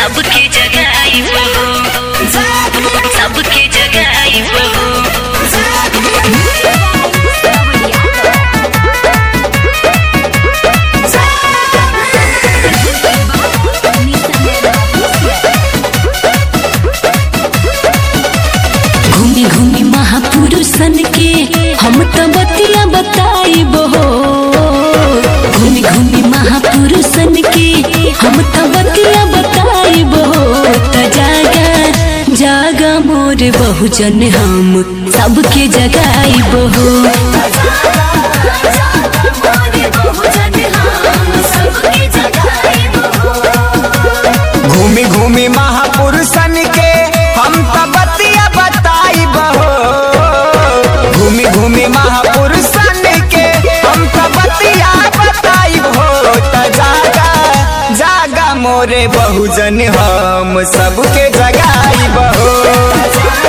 सबके जगाई बहू सबके जगाई बहू घूमी घूमी महापुरुषन के हम तो बतिया बताइब हो घूमी घूमी महापुरुषन के हम तो बतिया बताइब हो त जागा जागा मोर बहुजन हम सबके जगाइब हो घूमी घूमी महापुरुषन के हम तो बतिया बताई बहो घूमी घूमी महापुरुषन के हम तो बतिया बताई हो त जागा जागा मोरे बहुजन हम सबके जगाई बहो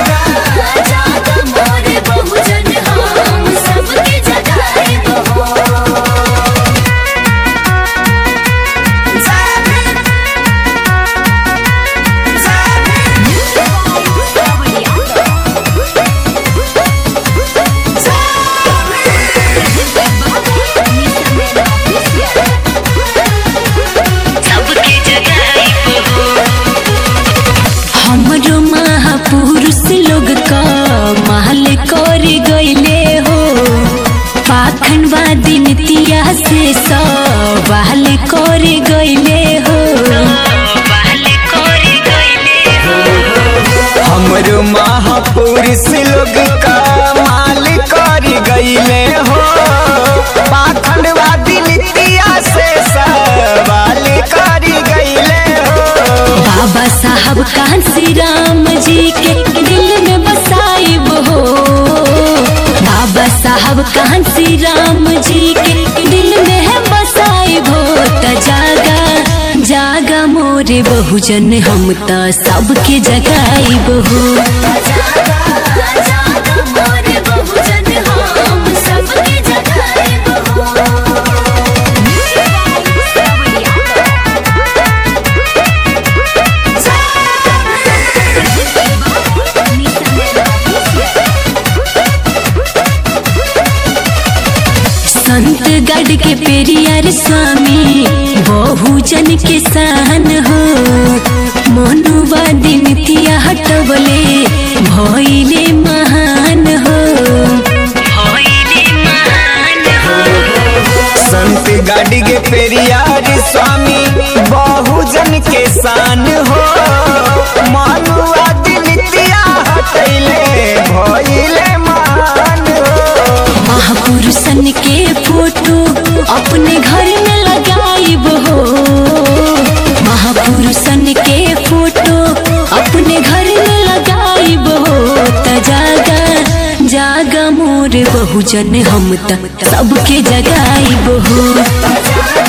सबके जगाई बहू हमरो महापुरुष लोग का महल कर गईले हो पाखंडवादी नीतिया से सवाल कर गईले हो हमरो महापुरुष लोग का माल कर गईले हो पाखंडवादी नीतिया से सवाल कर गईले हो बाबा साहब कांसी राम जी के दिल में बसाइब हो बाबा साहब कांसी राम जी के दिल में है बसाइब हो त जागा जागा मोरे बहुजन हम त सबके जगाइब हो संत गढ़ के पेरियार स्वामी बहुजन के शान हो मनुवादी नीतिया हटवले भइले महान हो भइले महान हो संत गाड़ी के पेरियार स्वामी बहुजन के शान हो मानुवादी नीतिया हटैले भइले मान हो महापुरुषन के फोटो अपने घर में लगाइब हो महापुरुषन के फोटो अपने घर में लगाइब हो त जागा जागा मोर बहुजन हम त सबके जगाइब हो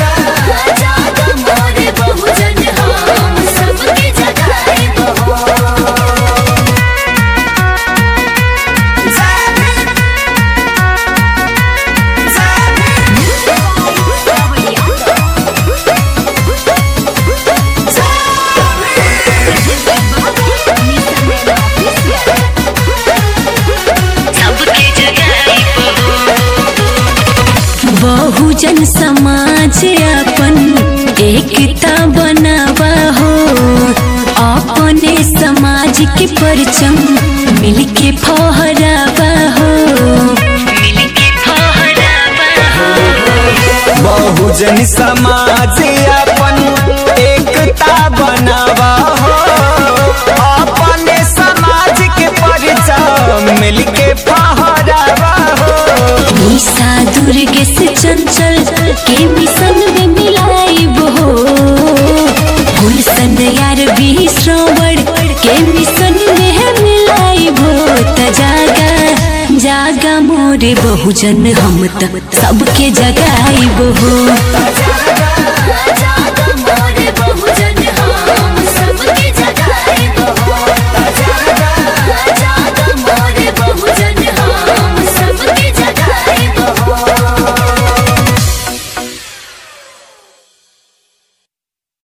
सबके जगाइब बहुजन समाज अपन एकता बनावा हो अपने समाज के परचम मिलके फहरावा हो मिलके फहरावा हो बहुजन समाज अपन एकता बनावा हो अपने समाज के परिचय मिलके फहरावा हो निशा दुर्गे से चंचल के मिशन में मिलाइब हो गुलशन यार भी श्रवण के मिशन में है मिलाइब हो त जागा जागा मोरे बहुजन हम त सबके जगाइब हो